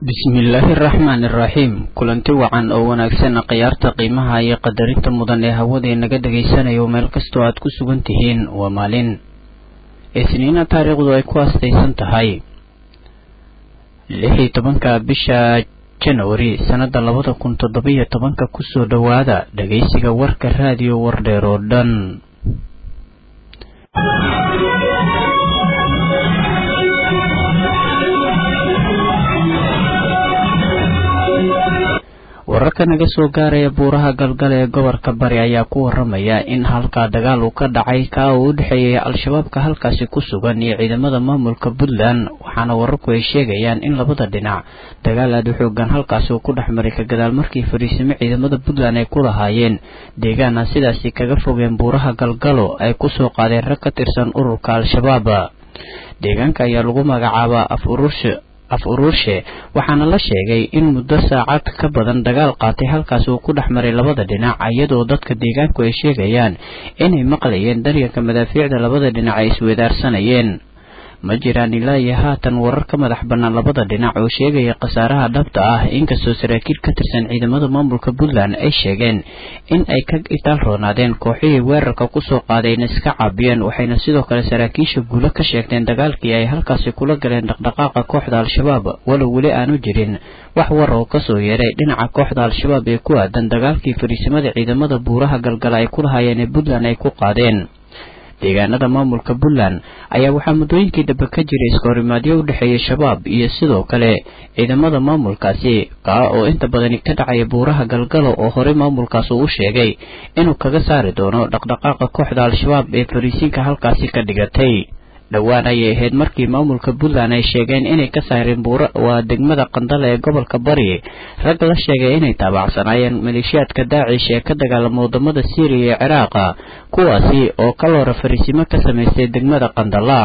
bismillaahi araxmaani iraxiim kulanti wacan oo wanaagsan khiyaarta qiimaha iyo qadarinta mudan ee hawadee naga dhagaysanayo meel kastoo aad ku sugan tihiin waa maalin isniina taariikhdu ay ku astaysan tahay lix iyo tobanka bisha janwari sannada labada kun toddobiyo tobanka kusoo dhowaada dhagaysiga warka raadiyo wardheer oo dhan wararka naga soo gaaraya buuraha galgal ee gobolka bari ayaa ku waramaya in halkaa dagaal uu ka dhacay kaa uu u dhexeeyay al-shabaabka halkaasi ku sugan iyo ciidamada maamulka puntland waxaana wararku ay sheegayaan in labada dhinac dagaal aada u xoogan halkaasi uu ku dhex maray ka gadaal markii fariisimo ciidamada puntland ay ku lahaayeen deegaana sidaasi kaga fogeen buuraha galgalo ay kusoo qaadeen rag ka tirsan ururka al-shabaab deegaanka ayaa lagu magacaabaa af urursha af uruurshe waxaana la sheegay in muddo saacad ka badan dagaal qaatay halkaasi uu ku dhex maray labada dhinac iyadoo dadka deegaanku ay sheegayaan inay maqlayeen daryanka madaafiicda labada dhinac ay iswedaarsanayeen ma jiraan ilaa iyo haatan warar ka madax bannaan labada dhinac oo sheegaya khasaaraha dhabta ah inkastoo saraakiil ka tirsan ciidamada maamulka puntland ay sheegeen in ay ka itaal roonaadeen kooxihii weerarka kusoo qaadayna iska caabiyeen waxayna sidoo kale saraakiisha guulo ka sheegteen dagaalkii ay halkaasi kula galeen dhaqdhaqaaqa kooxda al-shabaab walow weli aanu jirin wax war oo kasoo yeeray dhinaca kooxda al-shabaab ee ku aadan dagaalkii fariisimada ciidamada buuraha galgala ay ku lahaayeen ee puntland ay ku qaadeen deegaanada maamulka puntland ayaa waxaa muddooyinkii dambe ka jiray iskahorimaadyo u dhexeeya shabaab iyo sidoo kale ciidamada maamulkaasi kaa oo inta badani ka dhacaya buuraha galgalo oo horey maamulkaas uu u sheegay inuu kaga saari doono dhaqdhaqaaqa kooxda al-shabaab ee fariisiinka halkaasi ka dhigatay dhowaan ayay ahayd markii maamulka puntland ay sheegeen inay ka saareen buura waa degmada qandale ee gobolka bari rag la sheegay inay taabacsanaayeen maleeshiyaadka daacish ee ka dagaalama wadamada syriya iyo ciraaqa kuwaasi oo kaloora fariisimo ka samaystay degmada qandala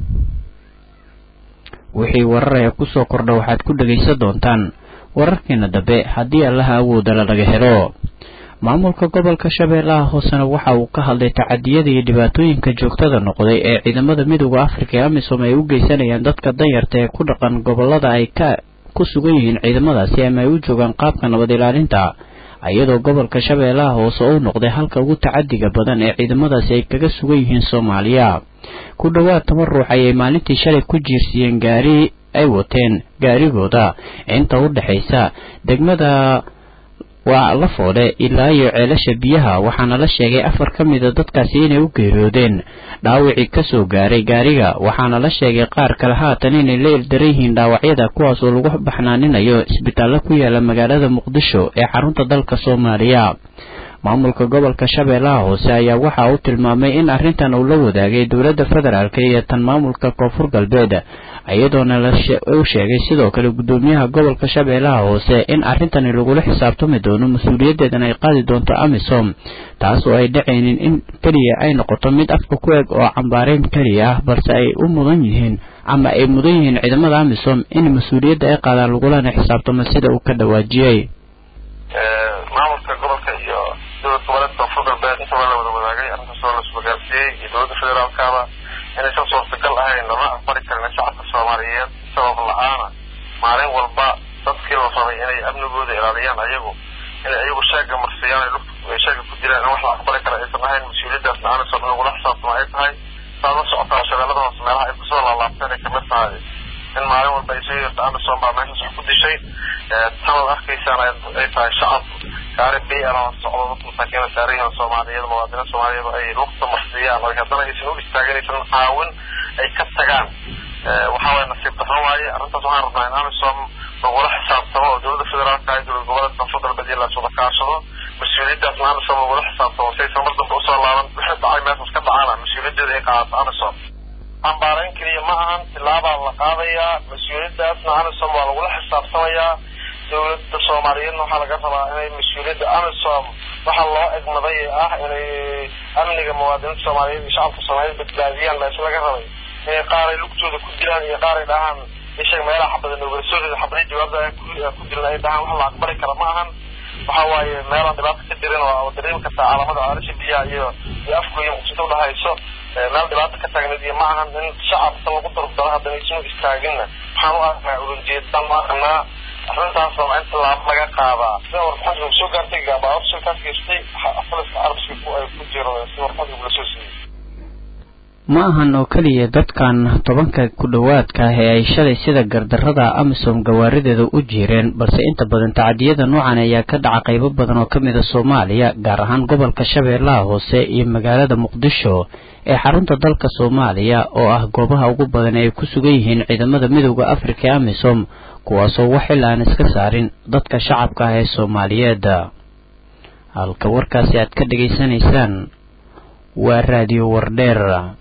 wixii wararaya kusoo kordha waxaad ku dhegaysan doontaan wararkeena dambe haddii allaha awoodala laga helo maamulka gobolka shabeellaha hoosena waxa uu ka hadlay tacadiyada iyo dhibaatooyinka joogtada noqday ee ciidamada midooda afrika ee amisom ay u geysanayaan dadka danyarta ee ku dhaqan gobolada ay ka ku sugan yihiin ciidamadaasi ama ay u joogaan qaabka nabad ilaalinta iyadoo gobolka shabeellaha hoose uu noqday halka ugu tacadiga badan ee ciidamadaasi ay kaga sugan yihiin soomaaliya ku dhowaad toban ruux ayay maalintii shalay ku jiirsiiyeen gaari ay wateen gaarigooda inta u dhexaysa degmada waa la foodhe ilaa iyo ceelasha biyaha waxaana la sheegay afar ka mida dadkaasi inay u geeriyoodeen dhaawicii kasoo gaaray gaariga waxaana la sheegay qaar kale haatan inay la ildaran yihiin dhaawacyada kuwaas oo lagu baxnaaninayo isbitaallo ku yaala magaalada muqdisho ee xarunta dalka soomaaliya maamulka gobolka shabeellaha hoose ayaa waxa uu tilmaamay in arrintan uu la wadaagay dowladda federaalk iyo tan maamulka koonfur galbeed iyadoona uu sheegay sidoo kale guddoomiyaha gobolka shabeellaha hoose in arrintani lagula xisaabtami doono mas-uuliyaddeedan ay qaadi doonto amisom taas oo ay dhacaynin in keliya ay noqoto mid afka ku eg oo cambaareyn keliya ah balse ay u mudan yihiin ama ay mudan yihiin ciidamada amisom in mas-uuliyadda ay qaadaan lagulana xisaabtamo sida uu ka dhawaajiyey maamulka gobolka iyo dowlad goboleedka koonfur galbeed intaba la wada wadaagay arrintaas oo la isbagaarsiiyey iyo dowladda federaalkaaba inaysan suurtagal ahayn lama aqbali karin shacabka soomaaliyeed sabab la-aana maalin walba dadkii la rabay inay amnigooda ilaaliyaan ayagu inay ayagu sheega marsiyaan ay sheega ku jiraan in wax la aqbali kara aysan ahayn mas-uuliyaddaasna aanaysan lagula xisaabtamo ay tahay saad la socotaa shabeellada hoose meelaha ay kusoo laalaabteen ay kamid tahay in maalin walba ay soo yeerto anderson baa meeshaas wax ku dishay tanad arkaysaan ay tahay shacab gaari bl socdo dadka masaakiina saarayihiin soomaaliyeed muwaadiniin soomaaliyeed ay lugta marsiyaan oo haddana aysan u istaagin aysan caawin ay ka tagaan waxa waye nasiib darro waaye arrintaas waxaan rabnaa in amisom lagula xisaabtamo oo dowladda federaalka iyo dowlad goboleedka koonfur galbeed iyo laiswada kaashado mas-uuliyaddaasna amisom lagula xisaabtamo si aysan mar dambe usoo laaban wixii dhacay meeshaas ka dhacana mas-uuliyaddeeda ay qaadato amisom cambaarayn keliya ma ahan tilaabaa la qaadayaa mas-uuliyaddaasna amisom waa lagula xisaabtamayaa dowladda soomaaliyeedna waxaa laga rabaa inay mas-uuliyadda amisom waxaa loo egmaday ee ah inay amniga muwaadiniinta soomaaliyeed iyo shacabka soomaaliyeed badbaadiyaan baa isla laga rabay inay qaaray lugtooda ku dilaan iyo qaaray dhahaan ishaga meelaha xabada noogalasooreda xabadii jawaabda ku dilan ay dhahaan wax la aqbali kara ma ahan waxa waaye meelaan dhibaato ka jirin oo dareemi kartaa calaamada caalasha biyaha iyo iyo afku iyo muqsito udhahayso meel dhibaato ka taagneed iyo ma ahan in shacabka lagu dardaro haddana ismu istaaginna waxaan u aragnaa ulanjeedaan u aragnaa arrintaas waa in tallaabo laga qaadaa sida warqadka soo gaartay baabuur shilkaas geystay poliska arabska ay ku jiro si warqadka la soo siiyey ma ahan oo keliya dadkan tobanka ku dhowaadka ah ee ay shalay sida gardarrada amisom gawaarideeda u jiireen balse inta badan tacadiyada noocan ayaa ka dhaca qaybo badan oo ka mid a soomaaliya gaar ahaan gobolka shabeellaha hoose iyo magaalada muqdisho ee xarunta dalka soomaaliya oo ah goobaha ugu badan ee ay ku sugan yihiin ciidamada midooda afrika ee amisom kuwaasoo wax xil aan iska saarin dadka shacabka ah ee soomaaliyeed halka warkaasi aad ka dhegaysanaysaan waa raadiyo wardheer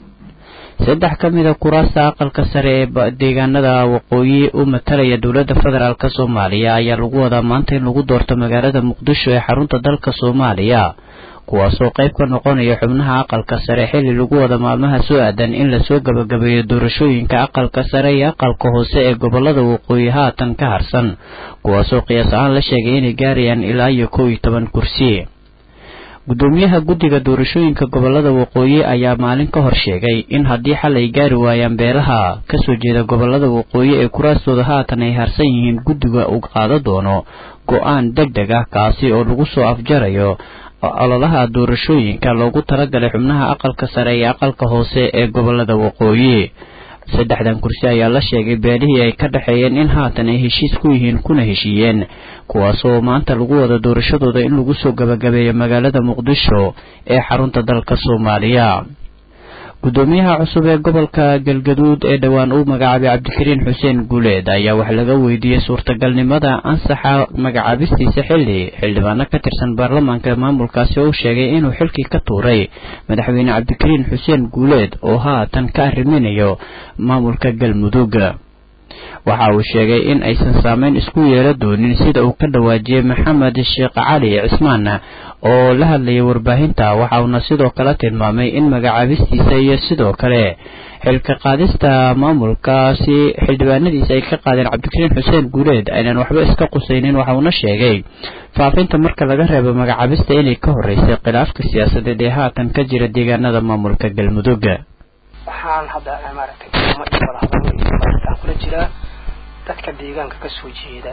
saddex ka mid a kuraasta aqalka sare ee deegaanada waqooyi u matalaya dowladda federaalk soomaaliya ayaa lagu wadaa maanta in lagu doorto magaalada muqdisho ee xarunta dalka soomaaliya kuwaasoo qayb ka noqonaya xubnaha aqalka sare xilli lagu wada maalmaha soo aadan in lasoo gabagabeeyo doorashooyinka aqalka sare iyo aqalka hoose ee gobolada waqooyi haatan ka harsan kuwaasoo qiyaas ahaan la sheegay inay gaarayaan ilaa iyo kow iyo toban kursi gudoomiyaha guddiga doorashooyinka gobolada waqooyi ayaa maalin ka hor sheegay in haddii xal ay gaari waayaan beelaha kasoo jeeda gobolada waqooyi ee kuraastooda haatan ay harsan yihiin guddiga uu qaado doono go-aan deg deg ah kaasi oo lagu soo afjarayo ololaha doorashooyinka loogu talagalay xubnaha aqalka sare iyo aqalka hoose ee gobolada waqooyi saddexdan kursi ayaa la sheegay beelihii ay ka dhexeeyeen in haatan ay heshiis ku yihiin kuna heshiiyeen kuwaasoo maanta lagu wada doorashadooda in lagu soo gabagabeeyo magaalada muqdisho ee xarunta dalka soomaaliya gudoomiyaha cusub ee gobolka galgaduud ee dhowaan uu magacaabay cabdikariin xuseen guuleed ayaa wax laga weydiiyey suurtagalnimada ansaxa magacaabistiisa xilli xildhibaano ka tirsan baarlamaanka maamulkaasi oo u sheegay inuu xilkii ka tuuray madaxweyne cabdikariin xuseen guuleed oo haatan ka arriminayo maamulka galmudug waxa uu sheegay in aysan saameyn isku yeela doonin sida uu ka dhawaajiyey maxamed sheekh cali cismaan oo la hadlayay warbaahinta waxa uuna sidoo kale tilmaamay in magacaabistiisa iyo sidoo kale xilka qaadista maamulkaasi xildhibaanadiisa ay ka qaadeen cabdikariin xuseen guuleed aynan waxba iska qusaynin waxa uuna sheegay faafinta marka laga reebo magacaabista inay ka horeysay khilaafka siyaasadeed ee haatan ka jira deegaanada maamulka galmudug waxaan hadda maaragtay kulamo iyo wadahadalo iyo maaragtaan kula jiraa dadka deegaanka kasoo jeeda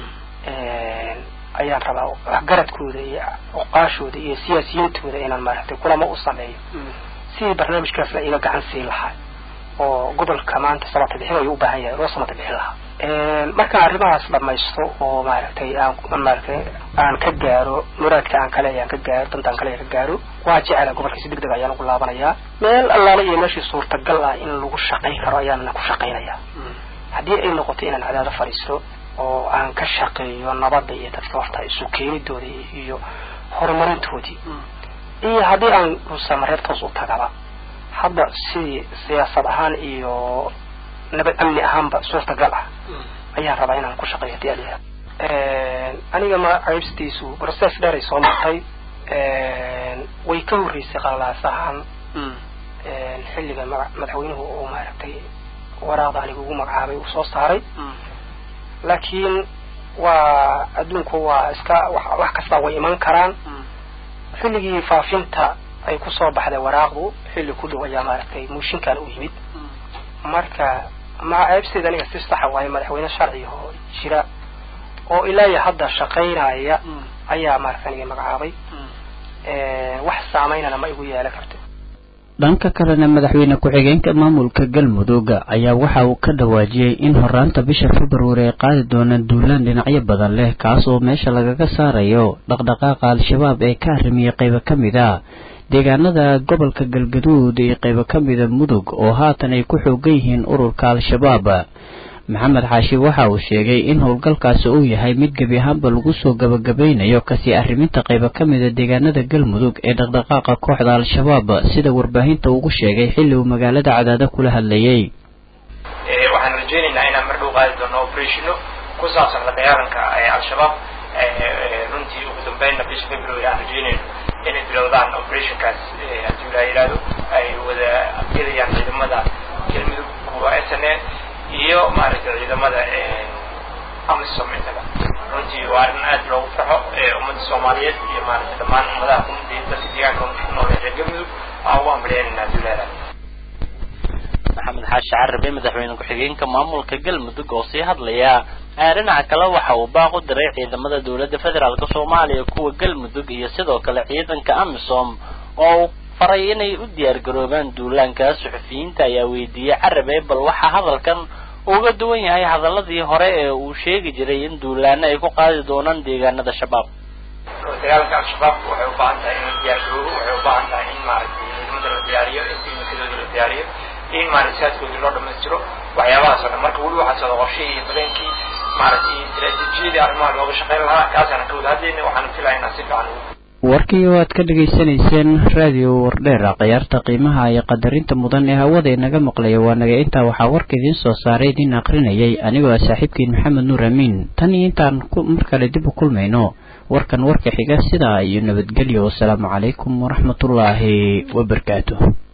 ayaan rabaa waxgaradkooda iyo oqaashooda iyo siyaasiyintooda inaan maaragtay kulamo u sameeyo sidii barnaamijkaasna iga gacan siin lahaa oo gobolka maanta samata bixin ayuu u baahan yahay loo samata bixin lahaa markaan arrimahaas dhamaysto oo maaragtay aan maaragtay aan ka gaaro muraadka aan kale aan ka gaaro dantaan kale ka gaaro waa jecela gobolka si degdeg ayaan ugu laabanayaa meel allaale iyo meeshii suurtagal ah in lagu shaqayn karo ayaana ku shaqaynayaa haddii ay noqoto inaan cadaado fadhiisto oo aan ka shaqeeyo nabadda iyo dadka horta isu keenidooda iyo horumarintoodii iyo haddii aan rusamareer toos u tagaba hadda sidii siyaasad ahaan iyo nabad amni ahaanba suurtagal ah ayaan rabaa inaan ku shaqeeyo hadii aliha aniga magacaybstiisu process dheer ay soo martay way ka horreysay qalalaasahaan xilliga madaxweynuhu uu maaragtay waraaqda aniga ugu magacaabay uu soo saaray laakiin waa adduunku waa iska wax kasta way iman karaan xilligii faafinta ay kusoo baxday waraaqdu xilli ku dhow ayaa maaragtay muushinkan u yimid marka magacaybsteeda aniga si saxa waaye madaxweyne sharciga oo jira oo ilaa iyo hadda shaqaynaya ayaa maaragta aniga magacaabay wax saameynana ma igu yeelan karto dhanka kalena madaxweyne ku-xigeenka maamulka galmudug ayaa waxa uu ka dhawaajiyey in horaanta bisha februari ay qaadi doonaan duulaan dhinacyo badan leh kaas oo meesha lagaga saarayo dhaqdhaqaaqa al-shabaab ee ka arrimiyey qaybo ka mid a deegaanada gobolka galgaduud iyo qaybo ka mida mudug oo haatan ay ku xoogan yihiin ururka al-shabaab maxamed xaashi waxa uu sheegay in howlgalkaasi uu yahay mid gebi ahaanba lagu soo gabagabaynayo kasii arriminta qaybo ka mida deegaanada galmudug ee dhaqdhaqaaqa kooxda al-shabaab sida warbaahinta ugu sheegay xilli uu magaalada cadaada kula hadlayay waxaan rajeynaynaa inaan mardhow qaadi doono operatiino ku saabsan la dagaalanka al-shabaab runtii ugu dambeynna bisha february aan rajeynayno inay bilowdaan operationkaas haddii la yidhaahdo ay wada gelayaan ciidamada galmudug kuwa s n a iyo maaragtay ciidamada amisom intaba runtii waa arrin aad loogu farxo ummadda soomaaliyeed iyo maaragtay dhammaan ummadaha ummadii dadka deegaanka ku nool ee galmudug aan ugu ambalyaynayna haddii la yidhahdo maxamed xaashi carabe madaxweyne ku-xigeenka maamulka galmudug oo sii hadlaya dhinaca kale waxa uu baaq u diray ciidamada dowladda federaalk soomaaliya kuwa galmudug iyo sidoo kale ciidanka amisom oo uu faray inay u diyaar garoobaan duulaanka suxufiyiinta ayaa weydiiyey carabe bal waxaa hadalkan uga duwan yahay hadaladii hore ee uu sheegi jiray in duulaano ay ku qaadi doonaan deegaanada shabaab dagaalka al-shabaab waxay u baahan tahay in la diyaar garoobo waxay u baahan tahay in maaragtay ciidamada la diyaariyo in tiimakadooda la diyaariyo in maaragtay siyaadkoodii loo dhamaystiro waxyaabahaas oo dhan marka weli waxaa socda qorshihii iyo badeenkii maaragtay istiraatiijiyadii arrimaha looga shaqayn lahaa kaasaan ka wada hadlayna waxaana filaynaa si fiican ugu warkii oo aad ka dhegaysanayseen raadiyo wardheera khiyaarta qiimaha iyo qadarinta mudan ee hawada inaga maqlaya waa naga intaa waxaa warka idiin soo saaray idiin aqrinayay anigoo ah saaxiibkiin maxamed nuur amiin tan iyo intaan mar kale dib u kulmayno warkan warka xiga sidaa iyo nabadgelyo wasalaamu calaykum waraxmatullaahi wabarakaatuh